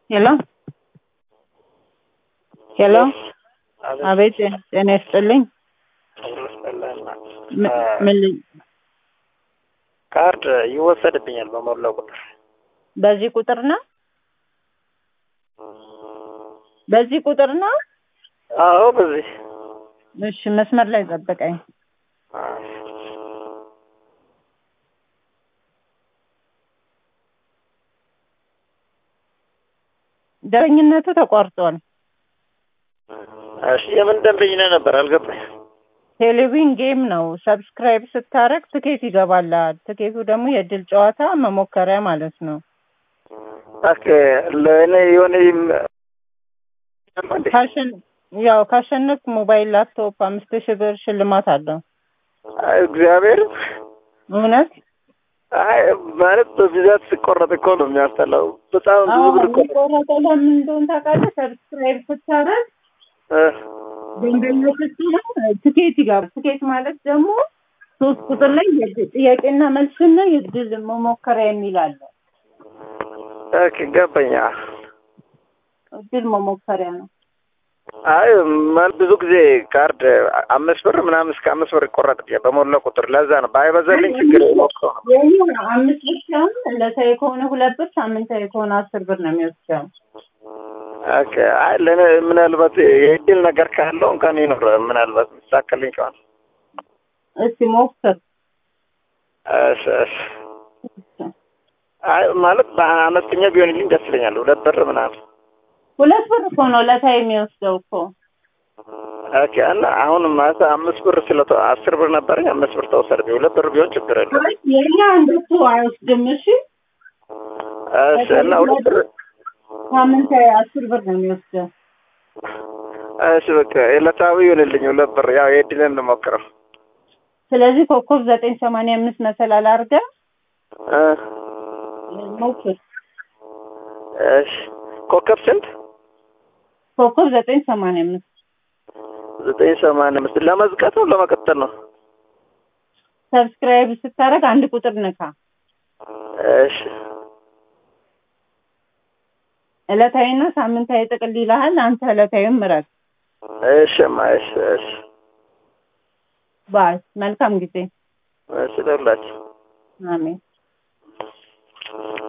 ሄሎ ሄሎ አቤት ጤና ይስጥልኝ ም- ምን ልኝ- ካርድ ይወሰድብኛል በሞላው ቁጥር በዚህ ቁጥር ነው በዚህ ቁጥር ነው አዎ በዚህ እሺ መስመር ላይ ጠብቀኝ ደረኝነቱ ተቋርጧል እሺ የምን ደንበኝነት ነበር አልገባኝ ቴሌቪዥን ጌም ነው ሰብስክራይብ ስታረግ ትኬት ይገባላል ትኬቱ ደግሞ የእድል ጨዋታ መሞከሪያ ማለት ነው ኦኬ ለእኔ የሆነ ይም- እንዴ? ካሸን ያው ካሸነፍክ ሞባይል ላፕቶፕ አምስት ሺህ ብር ሽልማት አለው አይ እግዚአብሔር እውነት አይ ማለት በብዛት ሲቆረጥ እኮ ነው የሚያስጠላው በጣም ብዙ ብር እኮ ነው። የሚቆረጠው ለምን እንደሆነ ታውቃለህ ሰብስክራይብ ስታረግ እ ደንበኛ ስትሆን ትኬት ይገባል ትኬት ማለት ደግሞ ሶስት ቁጥር ላይ የእድል ጥያቄና መልስና የእድል መሞከሪያ የሚል አለ ኦኬ ገባኝ እድል መሞከሪያ ነው አይ ማለት ብዙ ጊዜ ካርድ አምስት ብር ምናምን እስከ አምስት ብር ይቆረጥብኛል በሞላ ቁጥር ለዛ ነው ባይበዛልኝ ችግር የሞከው ነው የኔ አምስት ብር ሲሆን ዕለታዊ ከሆነ ሁለት ብር ሳምንታዊ ከሆነ አስር ብር ነው የሚወስደው ኦኬ አይ ለእኔ ምናልባት የእድል ነገር ካለው እንኳን ይኖር ምናልባት ሚሳካልኝ ከሆነ እስቲ ሞክር እሺ እሺ አይ ማለት በአነስተኛ ቢሆንልኝ ደስ ይለኛል ሁለት ብር ምናምን ሁለት ብር እኮ ነው ዕለታዊ የሚወስደው እኮ ኦኬ እና አሁን ማለት አምስት ብር ስለተ አስር ብር ነበረኝ አምስት ብር ተወሰደብኝ ሁለት ብር ቢሆን ችግር የለም አይ የኛ እንደሱ አይወስድም እሺ እሺ እና ሁለት ብር ሳምንታዊ አስር ብር ነው የሚወስደው እሺ በቃ ዕለታዊ ይሁንልኝ ሁለት ብር ያው የእድልን እንሞክረው ስለዚህ ኮከብ ዘጠኝ ሰማንያ አምስት መሰላል አድርገህ እ ሞክር እሺ ኮከብ ስንት ኮከብ ዘጠኝ ሰማንያ አምስት ዘጠኝ ሰማንያ አምስት ለመዝጋት ነው ለመቀጠል ነው ሰብስክራይብ ስታደርግ አንድ ቁጥር ንካ እሺ ዕለታዊና ሳምንታዊ ጥቅል ይልሃል አንተ ዕለታዊም ምረጥ እሺማ እሺ እሺ ባይ መልካም ጊዜ እሺ ደውላችሁ አሜን